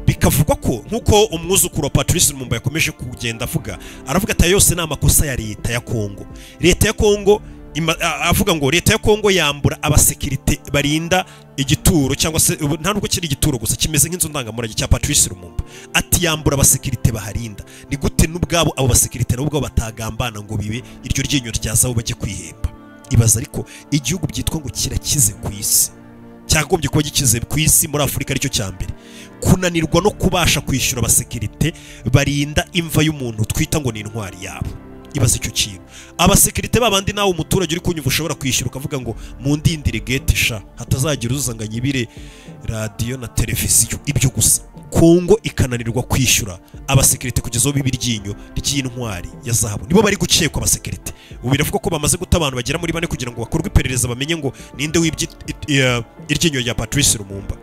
bikavugwa ko nk'uko umwuzukuru wa Patrice Lumumba yakomeje kugenda avuga aravuga ati "Aya yose ni amakosa ya leta ya Kongo leta ya Kongo ima- a- avuga ngo leta ya Kongo yambura abasekirite barinda igituro cyangwa se ubu nta nubwo kiri igituro gusa kimeze nk'inzu ndangamurage cya Patrice Lumumba ati yambura abasekirite baharinda ni gute n'ubwabo abo basekirite nabo ubwabo batagambana ngo bibe iryo ryinyo ryazaho bajye kwihemba ibaza ariko igihugu byitwa ngo kirakize ku isi cyagombye kuba gikize ku isi muri afurika aricyo cya mbere kunanirwa no kubasha kwishyura abasekirite barinda imva y'umuntu twita ngo ni intwari yabo ibaze icyo kintu abasekirite babandi nawe umuturage uri kunyumva ushobora kwishyura ukavuga ngo mundindire gete sha hatazagira uza ngo anyibire radiyo na televiziyo ibyo gusa kongo ikananirwa kwishyura abasekirite kugeza ubu iryinyo ry'intwari ya zahabu nibo bari gukekwa abasekirite ubu biravuga ko bamaze guta abantu bagera muri bane kugira ngo bakorwe iperereza bamenye ngo ninde wibye it- eh, iryinyo rya patrice lumumba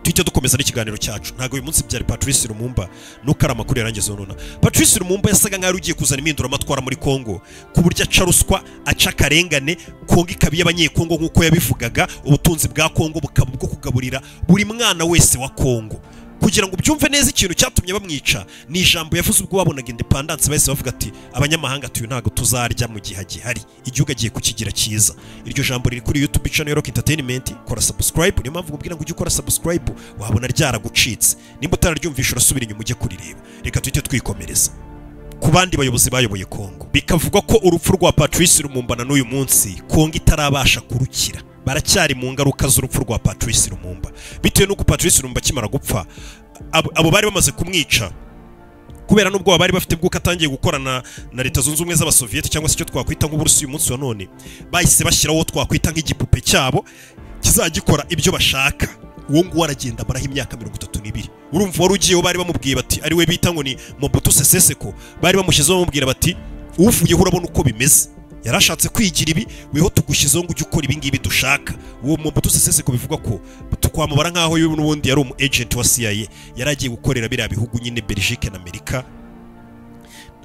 tujya dukomeza n'ikiganiro cyacu ntabwo uyu munsi byari patrice lumumba nuko ari amakuru yarangiza nona patrice lumumba yasaga nk'aho ugiye kuzana impinduramatwara muri kongo ku buryo aca ruswa aca akarengane kongo ikaba iy'abanyekongo nk'uko yabivugaga ubutunzi bwa kongo bukaba ubwo kugaburira buri mwana wese wa kongo kugira ngo ubyumve neza ikintu cyatumye bamwica ni ijambo yavuze ubwo babonaga independence bahise bavuga ati abanyamahanga tuyu ntabwo tuzarya mu gihe gihari igihugu agiye kukigira cyiza iryo jambo riri kuri youtube channel rock entertainment kora subscribe niyo mpamvu nkubwira ngo ujye ukora subscribe wabona ryaragucitse nimba utararyumvisha urasubira inyuma ujye kurireba reka tuhite twikomereza ku bandi bayobozi bayoboye Kongo bikavugwa ko urupfu rwa Patrice Lumumba na n'uyu munsi Kongo itarabasha kurukira baracyari mu ngaruka z'urupfu rwa Patrice Lumumba bitewe n'uko Patrice Lumumba akimara gupfa abo abo bari bamaze kumwica kubera n'ubwoba bari bafite bw'uko atangiye gukorana na leta zunze ubumwe z'abasoviyete cyangwa se icyo twakwita nk'uburusi uyu munsi wa none bahise bashyiraho twakwita nk'igipupe cyabo kizajya gikora ibyo bashaka uwo nguwo aragenda amaraho imyaka mirongo itatu n'ibiri urumva wari ugiyeho bari bamubwiye bati ari we bita ngo ni mobutu seseseko bari bamushyizeho bamubwira bati uvuyeho urabona uko bimeze yarashatse kwigira ibi weho tugushyizeho ngo ujye ukora ibi ngibi dushaka uwo mobutu seseseko bivugwa ko twamubara nk'aho yewe n'ubundi yari umu agent wa CIA yari agiye gukorera biriya bihugu nyine Belgique na Amerika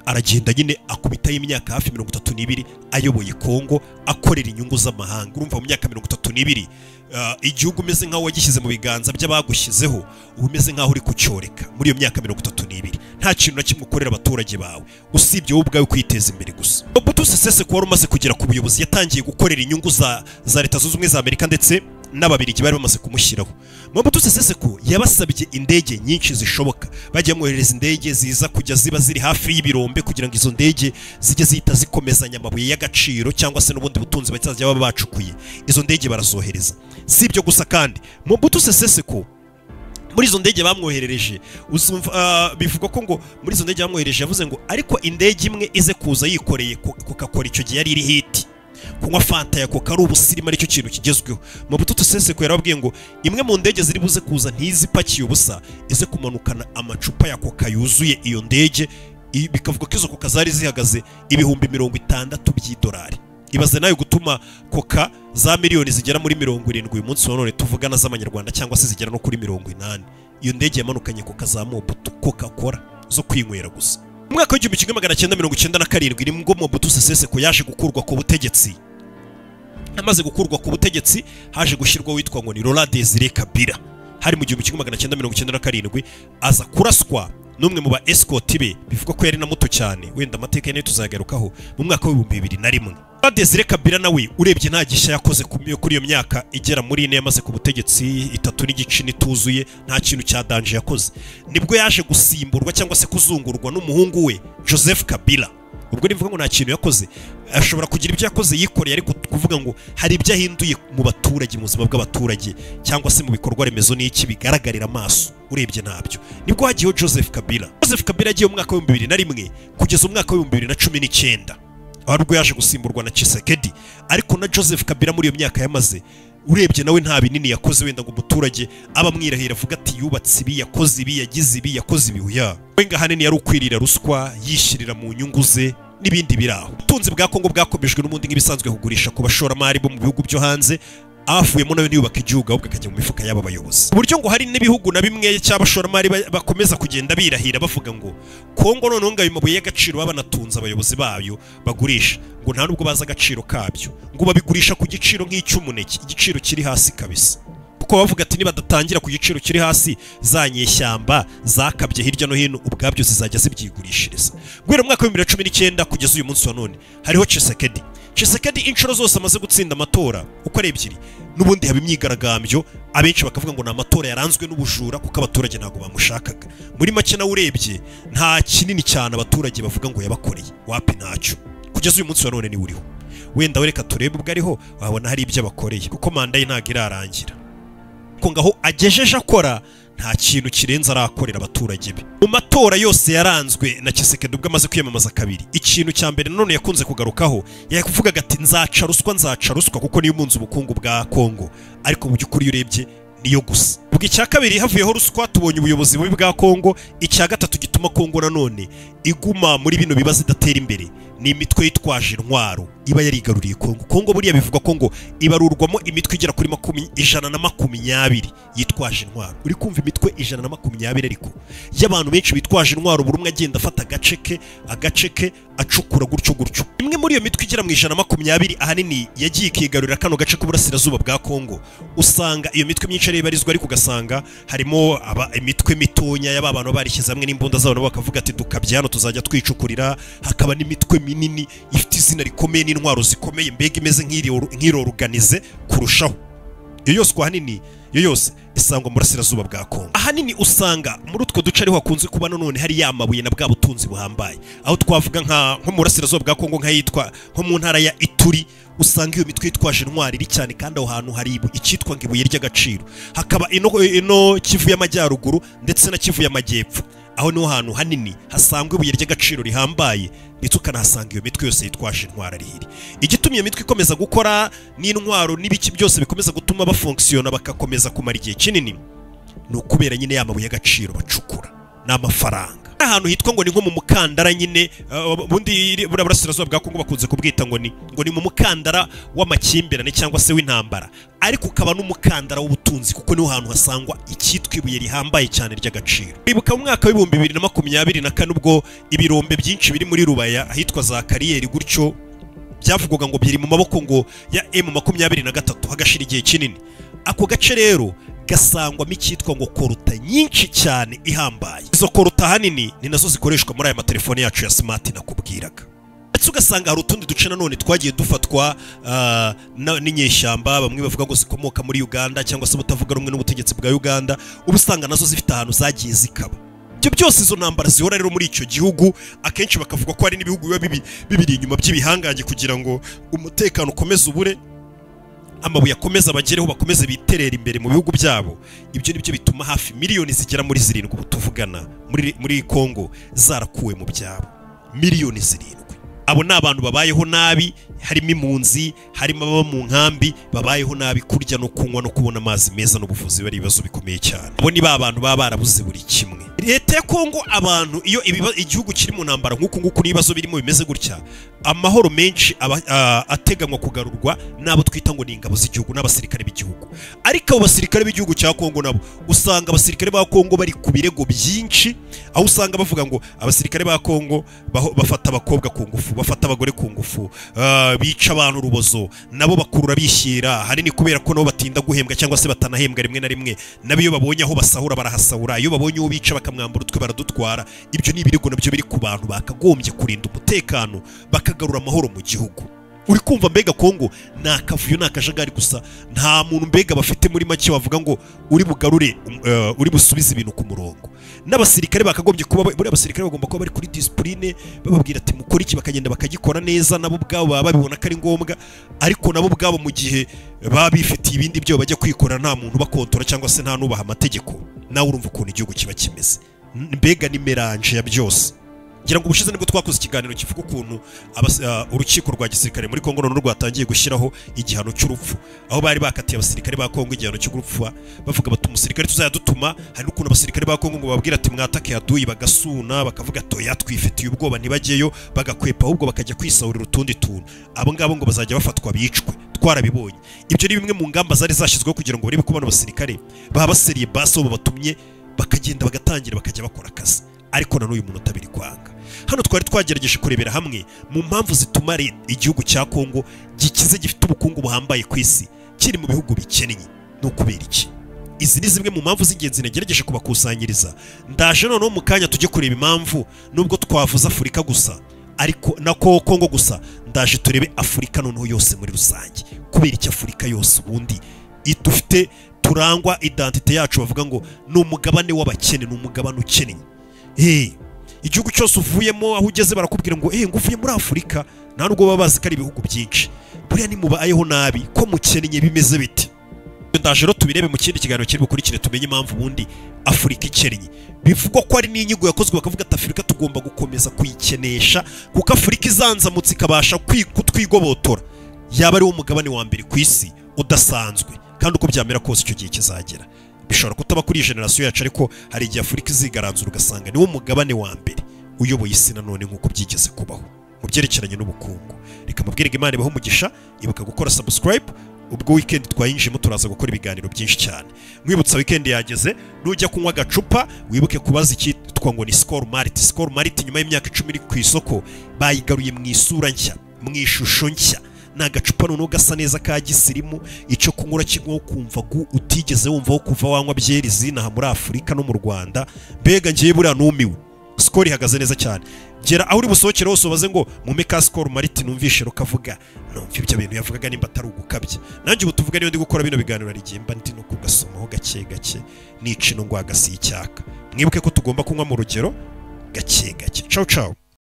aragenda nyine akubitaho imyaka hafi mirongo itatu n'ibiri ayoboye kongo akorera inyungu z'amahanga urumva mu myaka mirongo itatu n'ibiri ah, igihugu umeze nk'aho wagishyize mu biganza by'abagushyizeho uba umeze nk'aho uri kucyoreka muri iyo myaka mirongo itatu n'ibiri nta kintu na kimwe ukorera abaturage bawe usibye wowe ubwawe kwiteza imbere gusa Mobutu Sese Seko wari umaze kugera ku buyobozi yatangiye gukorera inyungu za, za leta zunze ubumwe za amerika ndetse n'ababirigi bari bamaze kumushyiraho Mobutu Sese Seko yabasabye indege nyinshi zishoboka bagiye bamwoherereza indege ziza kujya ziba ziri hafi y'ibirombe kugira ngo izo ndege zijye zihita zikomezanya amabuye y'agaciro cyangwa se n'ubundi butunzi bazajya baba bacukuye izo ndege barazohereza si ibyo gusa kandi Mobutu Sese Seko muri izo ndege bamwoherereje uzumva ah, bivugwa ko ngo muri izo ndege bamwoherereje yavuze ngo ariko indege imwe ize kuza yikoreye ko- kokakora icyo gihe yari iri hiti kunywa fanta ya koka ari ubusirimu aricyo kintu kigezweho mu bututu seseko yarababwiye ngo imwe mu ndege ziri buze kuza ntizipakiye ubusa ize kumanukana amacupa ya koka yuzuye iyo ndege i- bikavuga ko izo koka zari zihagaze ibihumbi mirongo itandatu by'idolari ibaze nawe gutuma koka za miliyoni zigera muri mirongo irindwi uyu munsi wa none tuvugana z'amanyarwanda cyangwa se zigera no kuri mirongo inani iyo ndege yamanukanye koka za mobutu koka kora zo kwinywera gusa mu mwaka w'igihumbi kimwe magana cyenda mirongo icyenda na karindwi nibwo mobutu seseseko yaje gukurwa ku butegetsi amaze gukurwa ku butegetsi haje gushyirwaho witwa ngo ni Laurent Desire Kabila hari mu gihumbi kimwe magana cyenda mirongo icyenda na karindwi aza kuraswa n'umwe mu ba escort be bivugwa ko yari na muto cyane wenda amateka ye nayo tuzagarukaho mu mwaka w'ibihumbi bibiri na rimwe Laurent Desire Kabila nawe urebye nta gishya yakoze ku- kuri iyo myaka igera muri ine yamaze ku butegetsi itatu n'igice nituzuye nta kintu cya danje yakoze nibwo yaje gusimburwa cyangwa se kuzungurwa n'umuhungu we Joseph Kabila ubwo nivuga ngo nta kintu yakoze ashobora kugira ibyo yakoze yikoreye ariko kuvuga ngo hari ibyo ahinduye mu baturage mu buzima bw'abaturage cyangwa se mu bikorwa remezo n'iki bigaragarira amaso urebye ntabyo nibwo hagiyeho joseph kabila joseph kabila yagiye mu mwaka w'ibihumbi bibiri na rimwe kugeza umwaka w'ibihumbi bibiri na cumi n'icyenda ari ubwo yaje gusimburwa na Chisekedi ariko na Joseph Kabila muri iyo myaka yamaze urebye nawe nta binini yakoze wenda ngo umuturage aba amwirahira avuga ati yubatse ibi yakoze ibi yagize ibi yakoze ibi uya we nga hanini yari ukwirira ruswa yishyirira mu nyungu ze n'ibindi biraho ubutunzi bwa Kongo bwakomejwe n'ubundi nk'ibisanzwe kugurisha ku bashoramari bo mu bihugu byo hanze abavuyemo nawe ntiyubaka igihugu ahubwo akajya mu mifuka y'aba bayobozi uburyo ngo hari n'ibihugu na bimwe cy'abashoramari ba- bakomeza kugenda birahira bavuga ngo kongo noneho ngo ayo mabuye y'agaciro baba banatunze abayobozi bayo bagurisha ngo nta nubwo bazi agaciro kabyo ngo babigurisha ku giciro nk'icy'umuneke igiciro kiri hasi kabisa kuko bavuga ati nibadatangira ku giciro kiri hasi za nyeshyamba zakabye hirya no hino ubwabyo zizajya zibyigurishiriza guhera mu mwaka w'ibihumbi bibiri na cumi n'icyenda kugeza uyu munsi wa none hariho Chisekedi Chisekedi inshuro zose amaze gutsinda amatora uko ari ebyiri n'ubundi haba imyigaragambyo abenshi bakavuga ngo ni amatora yaranzwe n'ubujura kuko abaturage ntabwo bamushakaga muri make nawe urebye nta kinini cyane abaturage bavuga ngo yabakoreye wapi ntacyo kugeza uyu munsi wa none niwe uriho wenda wereka turebe ubwo ariho wabona hari ibyo abakoreye kuko manda ye ntabwo irarangira ko ngaho agejeje akora nta kintu kirenze arakorera abaturage be mu matora yose yaranzwe na Kisekedi ubwo amaze kwiyamamaza kabiri ikintu cya mbere nanone yakunze kugarukaho yavugaga ati nzaca ruswa nzaca ruswa kuko niyo munzi ubukungu bwa Kongo ariko mu by'ukuri iyo urebye niyo gusa ubwo icya kabiri havuyeho ruswa tubonye ubuyobozi bubi bwa Kongo icya gatatu gituma Kongo nanone iguma muri bino bibazo idatera imbere ni imitwe yitwaje intwaro iba yarigaruriye Kongo Kongo buriya bivuga ko ngo ibarurwamo imitwe igera kuri makumi ijana na makumyabiri yitwaje intwaro uri kumva imitwe ijana na makumyabiri ariko y'abantu benshi bitwaje intwaro buri umwe agenda afata agace ke agace ke acukura gutyo gutyo imwe muri iyo mitwe igera mu ijana na makumyabiri ahanini yagiye ikigarurira kano gace k'uburasirazuba bwa Kongo usanga iyo mitwe myinshi ariyo ibarizwa ariko ugasanga harimo aba- imitwe mitonya y'aba bantu baba barishyize hamwe n'imbunda zabo nabo bakavuga ati dukabya hano tuzajya twicukurira hakaba n'imitwe minini ifite izina rikomeye n'intwaro zikomeye mbega imeze nk'iri- nk'iroruganize kurushaho iyo yose uko ahanini iyo yose isangwa mu burasirazuba bwa kongo ahanini usanga muri utwo duce ariho hakunze kuba nanone hari ya mabuye na bwa butunzi buhambaye aho twavuga nka nko mu burasirazuba bwa kongo nk'ahitwa nko mu ntara ya ituri usanga iyo mitwe yitwaje intwari iri cyane kandi aho hantu hari ibu- icyitwa ngo ibuye ry'agaciro hakaba ino, ino kivu y'amajyaruguru ndetse na kivu y'amajyepfo aho niho hantu hanini hasangwa ibuye ry'agaciro rihambaye ndetse ukanahasanga iyo mitwe yose yitwaje intwaro ari iri igitumye iyo mitwe ikomeza gukora n'intwaro n'ibiki byose bikomeza gutuma bafonkisiyona bagakomeza kumara igihe kinini ni ukubera nyine ya mabuye y'agaciro bacukura n'amafaranga ahantu hitwa ngo ni nko mu mukandara nyine uh, ubundi iri- buriya burasirazuba bwa kongo bakunze kubwita ngo ni ngo ni mu mukandara w'amakimbirane cyangwa se w'intambara ariko ukaba n'umukandara w'ubutunzi kuko niho hantu hasangwa icyitwa ibuye rihambaye cyane ry'agaciro ibuka mu mwaka w'ibihumbi bibiri na makumyabiri na kane ubwo ibirombe byinshi biri muri rubaya ahitwa za kariyeri gutyo byavugwaga ngo biri mu maboko ngo ya M makumyabiri na gatatu hagashira igihe kinini ako gace rero gasangwamo icyitwa ngo koruta nyinshi cyane ihambaye izo koruta ahanini ni nazo zikoreshwa muri aya matelefone yacu ya smart nakubwiraga ndetse ugasanga hari utundi duce nanone twagiye dufatwa ah, na- n'inyeshyamba bamwe bavuga ngo zikomoka muri uganda cyangwa se ubutavuga rumwe n'ubutegetsi bwa uganda uba usanga nazo zifite ahantu zagiye zikaba ibyo byose izo ntambara zihora rero muri icyo gihugu akenshi bakavuga ko hari n'ibihugu biba bibi- bibiri inyuma by'ibihangange kugira ngo umutekano ukomeze ubure amabuye akomeza bagereho bakomeze biterera imbere mu bihugu byabo ibyo nibyo bituma hafi miliyoni zigera muri zirindwi ubu tuvugana muri, muri kongo zarakuwe mu byabo miliyoni zirindwi abo ni abantu babayeho nabi harimo impunzi harimo ababa mu nkambi babayeho nabi kurya no kunywa no kubona amazi meza n'ubuvuzi bari ibibazo bikomeye cyane abo ni ba bantu baba barabuze buri kimwe leta ya kongo abantu iyo ibiba- igihugu kiri mu ntambara nk'uku nguku n'ibibazo birimo bimeze gutya amahoro menshi aba- a- ateganywa kugarurwa n'abo twita ngo ni ingabo z'igihugu n'abasirikare b'igihugu ariko abo basirikare b'igihugu cya kongo nabo usanga abasirikare ba kongo bari ku birego byinshi aho usanga bavuga ngo abasirikare ba kongo baho- bafata abakobwa ku ngufu bafata abagore ku ngufu ah, bica abantu urubozo nabo bakurura bishyira ahanini kubera ko nabo batinda guhembwa cyangwa se batanahembwa rimwe na rimwe nabo iyo babonye aho basahura barahasahura iyo babonye uwo bica bakamwambura utwe baradutwara ibyo ni ibirego nabyo biri ku bantu bakagombye kurinda umutekano bakagarura amahoro mu gihugu uri kumva mbega kongo ni akavuyo ni akajagari gusa nta muntu mbega bafite muri make wavuga ngo uri bugarure um, eh, uri busubize ibintu ku murongo n'abasirikare bakagombye kuba buriya abasirikare bagomba kuba bari kuri disipurine bababwira ati mukore iki bakagenda bakagikora neza nabo ubwabo baba babibona ko ari ngombwa ariko nabo ubwabo mu gihe baba bifitiye ibindi byo bajya kwikorera nta muntu ubakontora cyangwa se nta nubaha amategeko nawe urumva ukuntu igihugu kiba kimeze mbega ni melange ya byose ngira ngo ubushize nibwo twakoze ikiganiro kivuga ukuntu abas- ah, urukiko rwa gisirikare muri kongo noneho rwatangiye gushyiraho igihano cy'urupfu aho bari bakatiye abasirikare ba kongo igihano cy'urupfu bavuga bati umusirikare tuzayadutuma hari n'ukuntu abasirikare ba kongo ngo bababwire ati mwatake yaduyi bagasuna bakavuga toya twifitiye ubwoba ntibajyeyo bagakwepa ahubwo bakajya kwisahurira utundi tuntu abo ngabo ngo bazajya bafatwa bicwe twarabibonye ibyo ni bimwe mu ngamba zari zashyizweho kugira ngo barebe ko bano basirikare baba baseriye basi aho babatumye bakagenda bagatangira bakajya bakora akazi ariko na n'uyu munota biri kwanga hano twari twagerageje kurebera hamwe mu mpamvu zituma re- igihugu cya kongo gikize gifite ubukungu buhambaye ku isi kiri mu bihugu bikennye ni ukubera iki izi ni zimwe mu mpamvu z'ingenzi nagerageje kubakusanyiriza ndaje noneho mu kanya tujye kureba impamvu nubwo twavuze afurika gusa ariko na ko kongo gusa ndaje turebe afurika noneho yose muri rusange kubera iki afurika yose ubundi dufite turangwa identite yacu bavuga ngo ni umugabane w'abakene ni umugabane ukennye Eh, igihugu cyose uvuyemo aho ugeze barakubwira ngo eh ngo uvuye muri afurika nta nubwo baba bazi ko ari ibihugu byinshi buriya nimubayeho nabi ko mukennye bimeze bite ndaje rero tubirebe mu kindi kiganiro kiri bukurikire tumenye impamvu ubundi afurika ikennye bivugwa ko ari n'inyigo yakozwe bakavuga ati afurika tugomba gukomeza kuyikenesha kuko afurika izanzamutse ikabasha kwi- kutwigobotora yaba ari wo mugabane wa mbere ku isi udasanzwe kandi uko byamera kose icyo gihe kizagera bishobora kutaba kuri iyi generasiyo yacu ariko hari igihe afurika izigaranzura ugasanga niwo mugabane wa mbere uyoboye isi nanone nk'uko byigeze kubaho mu byerekeranye n'ubukungu reka mubwire ngo Imana ibahe umugisha ibuka gukora subscribe ubwo weekend twayinjiyemo turaza gukora ibiganiro byinshi cyane mwibutsa weekend yageze nujya kunywa agacupa wibuke kubaza icyitwa ngo ni skol marit skol marit nyuma y'imyaka icumi iri ku isoko bayigaruye mu isura nshya mu ishusho nshya ni agacupa noneho gasa neza ka gisirimu icyo kunywa urakinywaho ukumva gu- utigeze wumvaho kuva wanywa byeri zinaha muri afurika no mu rwanda mbega ngewe buriya numiwe sikoro ihagaze neza cyane gera aho uri busohokere hose ubaze ngo mume ka sikoro mariti numvishe rukavuga numva ibyo bintu yavugaga nimba atari ugukabya nanjye ubu tuvuga niyo ndi gukora bino biganiro hari igihe mba ndi no kugasomaho gake gake nica ino ngwagasiye icyaka mwibuke ko tugomba kunywa mu rugero gake gake cawu cawu